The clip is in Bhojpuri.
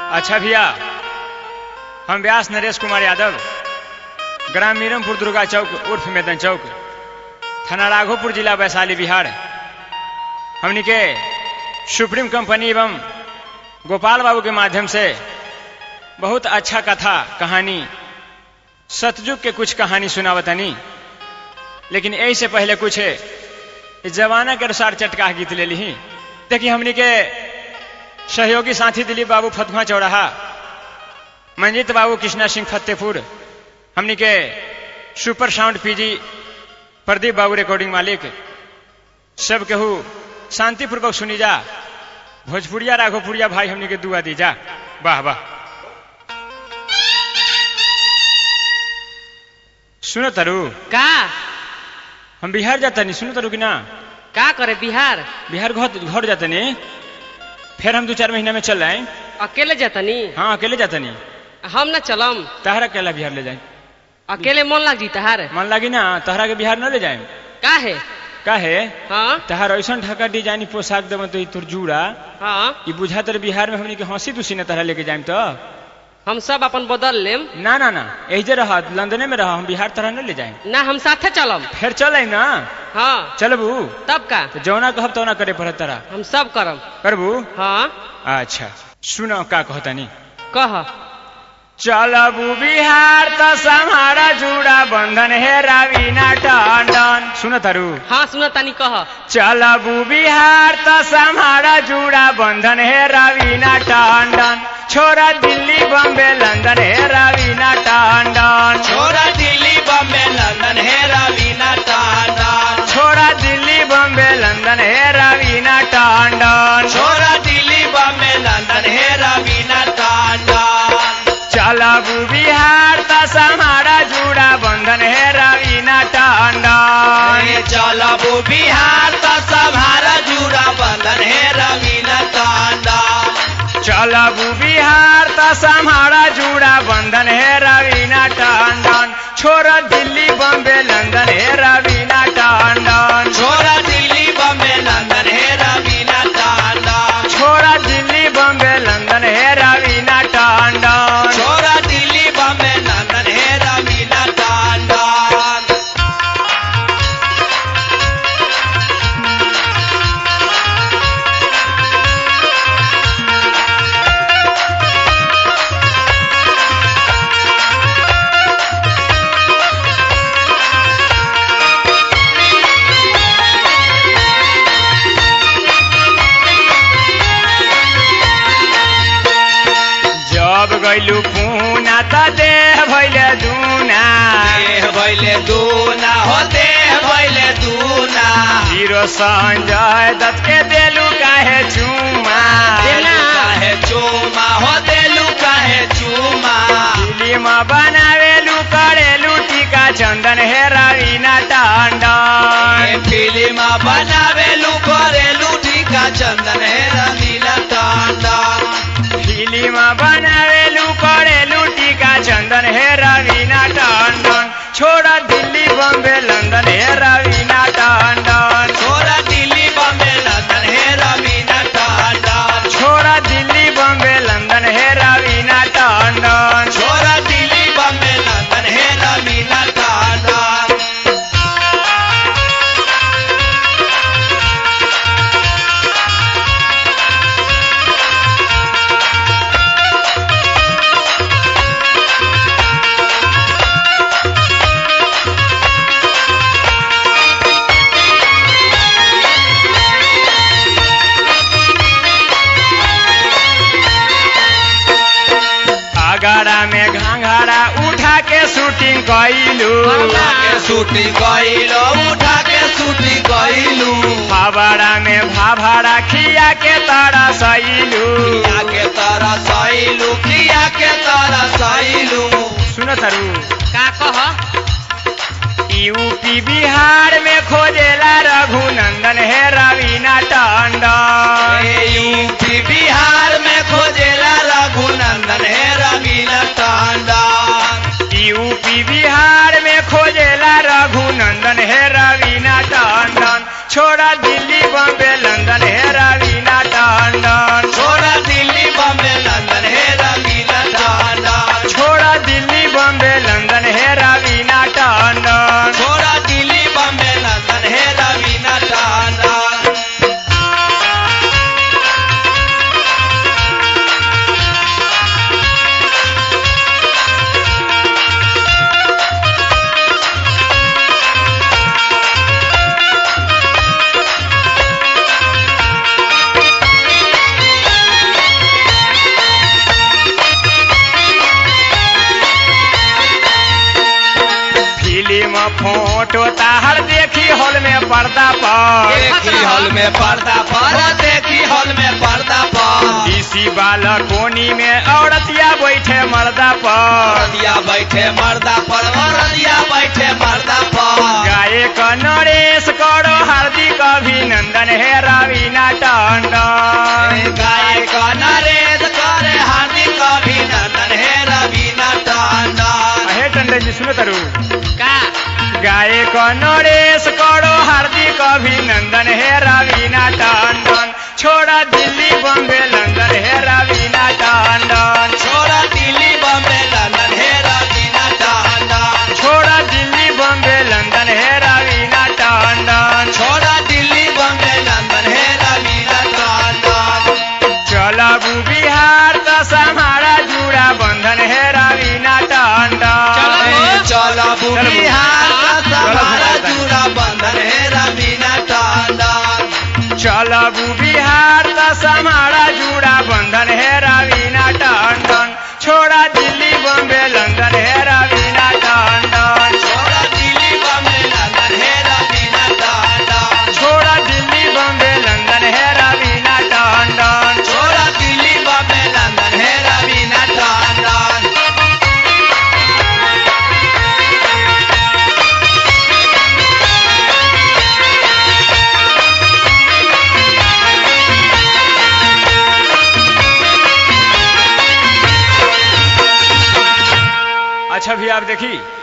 अच्छा भैया हम व्यास नरेश कुमार यादव ग्राम मीरमपुर दुर्गा चौक उर्फ मैदन चौक थाना राघोपुर जिला वैशाली बिहार हमनी के सुप्रीम कंपनी एवं गोपाल बाबू के माध्यम से बहुत अच्छा कथा कहानी सतयुग के कुछ कहानी सुनावतनी लेकिन यही से पहले कुछ इस जमाना के अनुसार चटका गीत ले ली देखिए हमनी के सहयोगी साथी दिलीप बाबू फतुहा चौराहा मंजीत बाबू कृष्णा सिंह फतेहपुर हमनी के सुपर साउंड पीजी प्रदीप बाबू रिकॉर्डिंग मालिक सब केहू शांतिपूर्वक सुनी जा भोजपुरिया राघोपुरिया भाई हमनी के दुआ दी जा वाह वाह सुनो तरु का हम बिहार जाता नहीं सुनो तरु कि ना का करे बिहार बिहार घर घर जाता नहीं फिर हम दो चार महीना में चल आए अकेले जातनी हाँ अकेले जाता नहीं हम न चलम तहरा अकेला बिहार ले जाए अकेले मन लग जी तहार मन लगी ना तहरा के बिहार न ले जाए का है का है हाँ तहार ऐसा ढका डिजाइन पोशाक देव तो तोर जूड़ा हाँ ई बुझा तर बिहार में हमनी के हंसी तुसी न तहरा लेके जाए तो हम सब अपन बदल लेम ना ना ना एजे रह लंदने में रह हम बिहार तरह न ले जाए ना हम साथे चलम फिर चल आई ना हाँ चलबू तब का तो जौना कहब तौना करे पड़त तरा हम सब करम करबू हाँ अच्छा सुनो का कहतनी कह चलबू बिहार त समारा जुड़ा बंधन हे रवीना टंडन सुन तारू हाँ सुन तानी कह चलबू बिहार त समारा जुड़ा बंधन हे रवीना टंडन छोरा दिल्ली बम्बे लंदन हे रवीना टंडन छोरा दिल्ली बम्बे लंदन है रवीना टांडन छोरा दिल्ली बम्बे लंदन हे रवीना टंडन छोरा दिल्ली बम्बे लंदन है रवीना टांडन चलबू बिहार त समारा जुड़ा बंधन हे रवीना टंडन ये चलबू बिहार त सभारा जुड़ा बंधन है रवीना टांडन चलबू बिहार त समारा जुड़ा बंधन हे रवीना टंडन छोरा दिल्ली बम्बे लंदन हे रवीना टंडन छोरा दिल्ली बम्बे लंदन है रवीना टांडन छोरा दिल्ली बम्बे लंदन हे रवीना टंडन छोरा दिल्ली बम्बे लंदन है रवीना टांडन जब गैलू पूना त देह भैले दूना देह भैले दूना हो देह भैले दूना हीरो संजय दत्त के देलू काहे चुमा देना। काहे चूमा हो देलू काहे चूमा फिल्म बनावेलू करेलू टीका चंदन हे रवीना ए टंडन फिल्म बनावेलू करेलू टीका चंदन है रंगीला टांडन फिल्म बनावेलू करेलू टीका चंदन हे रवीना टंडन छोड़ा दिल्ली बम्बे लंदन हे रवीना टंडन छोरा दिल्ली बम्बे लंदन है रवीना टांडन छोड़ा दिल्ली बम्बे लंदन हे रवीना टंडन छोरा दिल्ली बम्बे लंदन है रवीना टांडन आगरा में घाघरा उठा के शूटिंग कैलू उठा के सूटी गईलो उठा के सूटी गईलू फावड़ा में भाभरा खिया के तारा सैलू किया के तरह सैलू किया के तरह सैलू सुनो तारू का कह यूपी बिहार में खोजेला रघुनंदन हे रवीना टंडन यूपी बिहार में खोजेला रघुनंदन है रवीना टांडन यूपी बिहार में खोजेला रघुनंदन हे रवीना टंडन छोड़ा दिल्ली बम्बे लंदन हे रवीना टंडन छोरा दिल्ली बम्बे लंदन है फोटो ताहर देखी हॉल में पर्दा पर देखी हॉल में पर्दा पर देखी हॉल में पर्दा पर इसी बाला कोनी में औरतिया बैठे मर्दा पर औरतिया बैठे मर्दा पर औरतिया बैठे मर्दा पर गायक नरेश करो हार्दिक अभिनंदन हे रवीना टंडन गायक नरेश करे हार्दिक अभिनंदन हे रवीना टंडन हे टंडन जी सुनो तरु का गायक नरेश करो हार्दिक अभिनंदन हे रवीना टंडन छोड़ा दिल्ली बॉम्बे लंदन हे रवीना टंडन छोड़ा दिल्ली बम्बे लंदन हे रवीना टंडन छोड़ा दिल्ली बॉम्बे लंदन हे रवीना टंडन छोड़ा दिल्ली बम्बे लंदन हे रवीना टंडन चलबू बिहार दस हमारा जुड़ा बंधन है रवीना टंडन चलबू बिहार का हमारा जुड़ा बंधन हे रवीना टंडन चलबू बिहार दस हमारा जुड़ा बंधन है रवीना टंडन छोड़ा दिल्ली बॉम्बे लंदन है रवीना टंडन छोड़ा दिल्ली बम्बे लंदन हे रवीना टंडन छोड़ा दिल्ली बॉम्बे लंदन है रवीना टंडन छोड़ा दिल्ली बम्बे लंदन हे रवीना टंडन अच्छा भी आप देखी